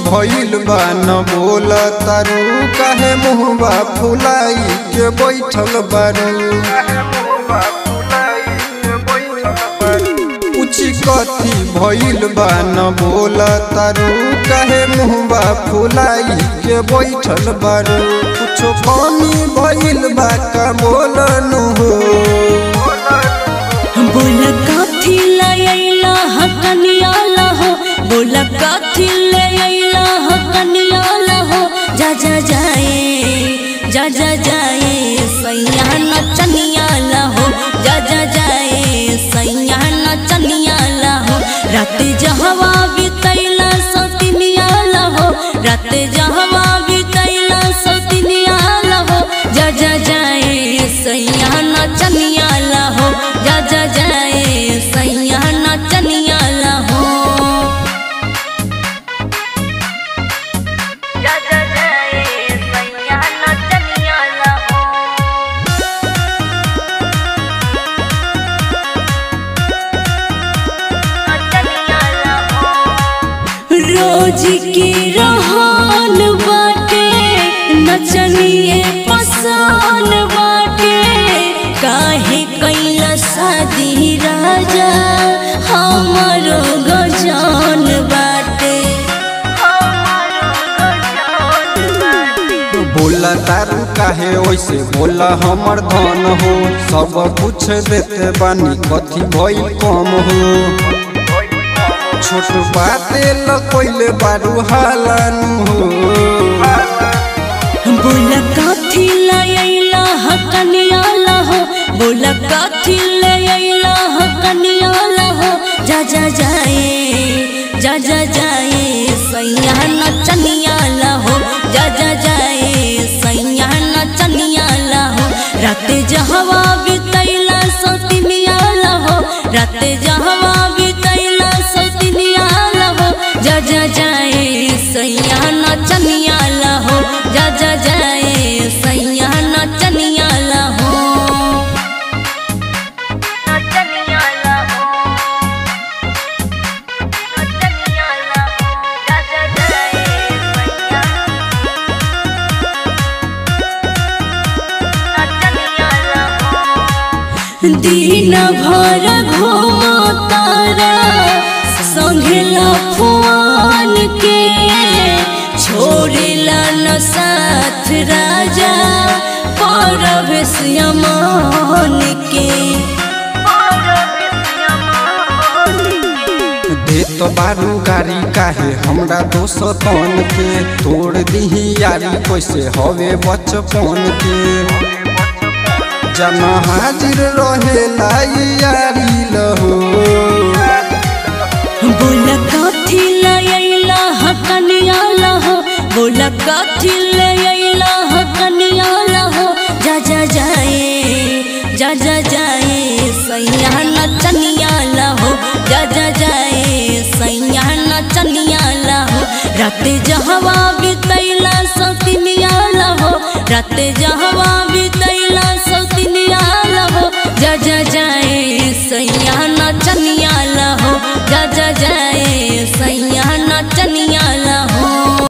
भइल बा न बोल तारू काहे मुहबा फुलाई के बैठल बारू पूछी कथी भइल बा न बोल तारू काहे मुहबा फुलाई के बैठल बारू कुछो कमी भइल बा का बोलनु हो बोल कथी लैला हकनिया लहो बोल कथी लैला हकनिया लहो जा जा जाए जा जा जाए सैया नचनिया लहो जा जा जाए सैया नचनिया लहो रात जहवा बितैला सतिनिया लहो रात जहवा बितैला सतिनिया लहो जा जा जाए सैया नचनिया लहो जा जा जाए सैया नचनिया लहो जा जा जाए सैया नचनिया लहो नचनिया लहो रोज की रहन बाटे नचनिए पसान बाटे काहे कैला शादी राजा हमारो गजान बाटे हमारो गजान बाटे बोला तारू काहे वैसे बोला हमर धन हो सब कुछ देते बानी कथी भइल कम हो छोट बाते ल कोइले बारू हालानु हो बोल कथी लैला हकनिया लहो बोल कथी लैला हकनिया लहो जा जा जाए जा जा जाए सैया नचनिया लहो जा जा जाए सैया नचनिया लहो रात जहवा बितैला सतिनिया लहो रात जहवा बितैला सतिनिया लहो जा जा जाए सैया नचनिया लहो जा जा जाए सैया नचनिया लहो नचनिया लहो नचनिया लहो जा जा जाए सैया नचनिया लहो दिन भर घूमो तारा संघला फुआन के छोड़ेला न साथ राजा परवेश यमान के दे तो बारू गाड़ी काहे हमरा दोस्तन के तोड़ दीही यारी कैसे हवे बचपन के जमा हाजिर रहेला यारी लहो बोल कथी लैला हकनिया लहो बोल कथी लैला हकनिया लहो जा जा जाए जा जा जाए सैया नचनिया लहो जा जा जाए सैया नचनिया लहो रात जहवा बितैला सतिनिया लहो रात जहवा